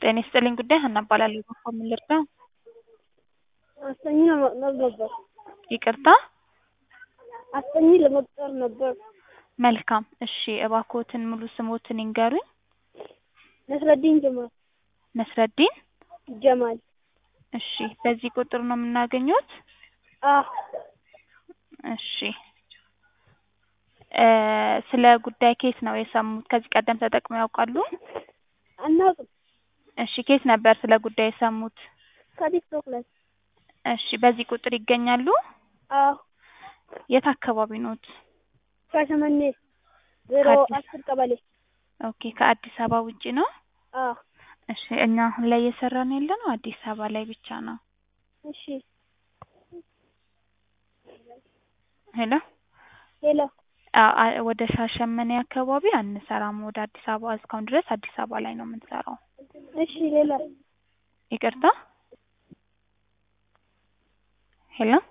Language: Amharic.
ጤና ይስጥልኝ ጉዳይ ሀና እባላለሁ። በእርስዎ ምን ልርዳው? አስጠኝ ለመቅጠር ነበር። ይቅርታ? አስጠኝ ለመቅጠር ነበር። መልካም እሺ እባክዎትን ሙሉ ስምዎትን ይንገሩኝ? ነስረዲን ጀማል ነስረዲን ጀማል። እሺ በዚህ ቁጥር ነው የምናገኘዎት? አዎ እሺ እ ስለ ጉዳይ ከየት ነው የሰሙት? ከዚህ ቀደም ተጠቅመው ያውቃሉ? አናውቅም። እሺ ከየት ነበር ስለ ጉዳይ የሰሙት? ከቲክቶክ ላይ። እሺ በዚህ ቁጥር ይገኛሉ? አዎ የት አካባቢ ኖት? ሻሸመኔ ዜሮ ከአዲስ- አስር ቀበሌ። ኦኬ ከአዲስ አበባ ውጪ ነው? አዎ እሺ እኛ አሁን ላይ እየሰራን ያለነው አዲስ አበባ ላይ ብቻ ነው። እሺ ሄሎ ሄሎ አ- አ- ወደ ሻሸመኔ አካባቢ አንሰራም። ወደ አዲስ አበባ እስካሁን ድረስ አዲስ አበባ ላይ ነው የምንሰራው። እሺ ሌላ ይቅርታ ሄሎ